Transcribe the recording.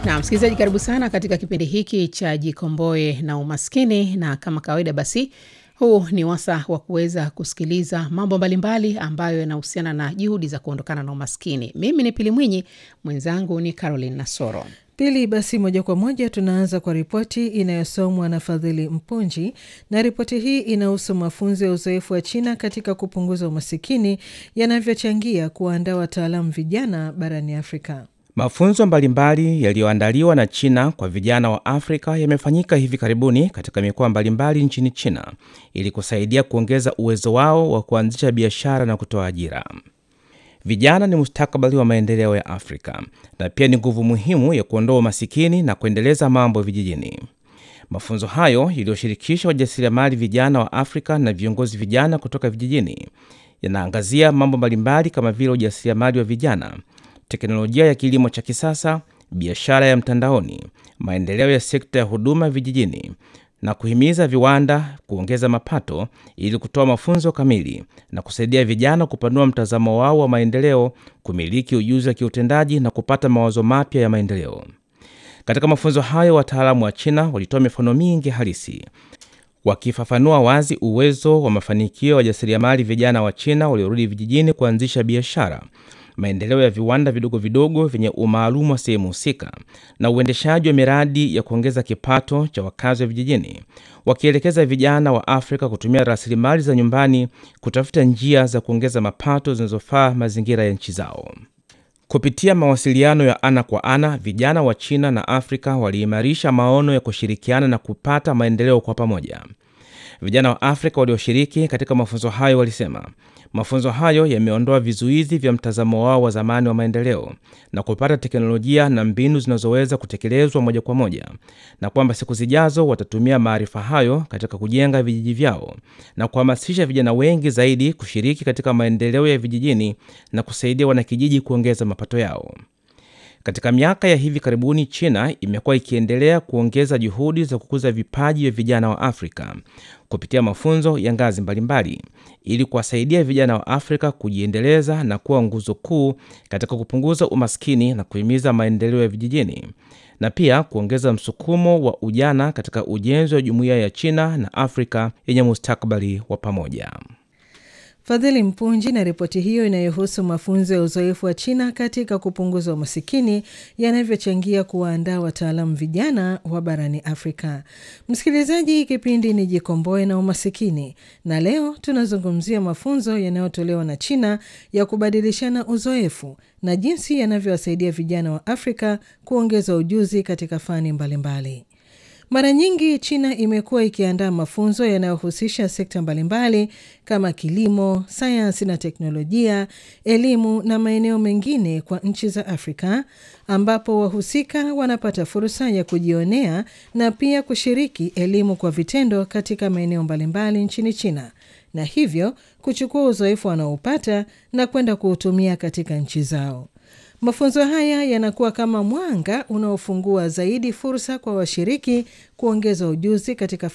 Na msikilizaji, karibu sana katika kipindi hiki cha Jikomboe na Umaskini, na kama kawaida, basi huu ni wasa wa kuweza kusikiliza mambo mbalimbali ambayo yanahusiana na juhudi za kuondokana na umaskini. Mimi ni Pili Mwinyi, mwenzangu ni Caroline Nasoro. Pili, basi moja kwa moja tunaanza kwa ripoti inayosomwa na Fadhili Mpunji, na ripoti hii inahusu mafunzo ya uzoefu wa China katika kupunguza umasikini yanavyochangia kuwaandaa wataalamu vijana barani Afrika. Mafunzo mbalimbali yaliyoandaliwa na China kwa vijana wa Afrika yamefanyika hivi karibuni katika mikoa mbalimbali nchini China ili kusaidia kuongeza uwezo wao wa kuanzisha biashara na kutoa ajira. Vijana ni mustakabali wa maendeleo ya Afrika na pia ni nguvu muhimu ya kuondoa umasikini na kuendeleza mambo vijijini. Mafunzo hayo yaliyoshirikisha wajasiriamali vijana wa Afrika na viongozi vijana kutoka vijijini yanaangazia mambo mbalimbali kama vile ujasiriamali wa vijana, teknolojia ya kilimo cha kisasa, biashara ya mtandaoni, maendeleo ya sekta ya huduma vijijini na kuhimiza viwanda kuongeza mapato ili kutoa mafunzo kamili na kusaidia vijana kupanua mtazamo wao wa maendeleo, kumiliki ujuzi wa kiutendaji na kupata mawazo mapya ya maendeleo. Katika mafunzo hayo, wataalamu wa China walitoa mifano mingi halisi wakifafanua wazi uwezo wa mafanikio ya wajasiriamali vijana wa China waliorudi vijijini kuanzisha biashara, maendeleo ya viwanda vidogo vidogo vyenye umaalumu wa sehemu husika na uendeshaji wa miradi ya kuongeza kipato cha wakazi wa vijijini, wakielekeza vijana wa Afrika kutumia rasilimali za nyumbani kutafuta njia za kuongeza mapato zinazofaa mazingira ya nchi zao. Kupitia mawasiliano ya ana kwa ana, vijana wa China na Afrika waliimarisha maono ya kushirikiana na kupata maendeleo kwa pamoja. Vijana wa Afrika walioshiriki katika mafunzo hayo walisema mafunzo hayo yameondoa vizuizi vya mtazamo wao wa zamani wa maendeleo na kupata teknolojia na mbinu zinazoweza kutekelezwa moja kwa moja, na kwamba siku zijazo watatumia maarifa hayo katika kujenga vijiji vyao na kuhamasisha vijana wengi zaidi kushiriki katika maendeleo ya vijijini na kusaidia wanakijiji kuongeza mapato yao. Katika miaka ya hivi karibuni, China imekuwa ikiendelea kuongeza juhudi za kukuza vipaji vya vijana wa Afrika kupitia mafunzo ya ngazi mbalimbali ili kuwasaidia vijana wa Afrika kujiendeleza na kuwa nguzo kuu katika kupunguza umaskini na kuhimiza maendeleo ya vijijini na pia kuongeza msukumo wa ujana katika ujenzi wa jumuiya ya China na Afrika yenye mustakabali wa pamoja. Fadhili Mpunji na ripoti hiyo inayohusu mafunzo ya uzoefu wa China katika kupunguza umasikini yanavyochangia kuwaandaa wataalamu vijana wa barani Afrika. Msikilizaji, kipindi ni Jikomboe na Umasikini, na leo tunazungumzia mafunzo yanayotolewa na China ya kubadilishana uzoefu na jinsi yanavyowasaidia vijana wa Afrika kuongeza ujuzi katika fani mbalimbali mbali. Mara nyingi China imekuwa ikiandaa mafunzo yanayohusisha sekta mbalimbali kama kilimo, sayansi na teknolojia, elimu na maeneo mengine kwa nchi za Afrika, ambapo wahusika wanapata fursa ya kujionea na pia kushiriki elimu kwa vitendo katika maeneo mbalimbali nchini China, na hivyo kuchukua uzoefu wanaopata na kwenda kuutumia katika nchi zao. Mafunzo haya yanakuwa kama mwanga unaofungua zaidi fursa kwa washiriki kuongeza ujuzi katika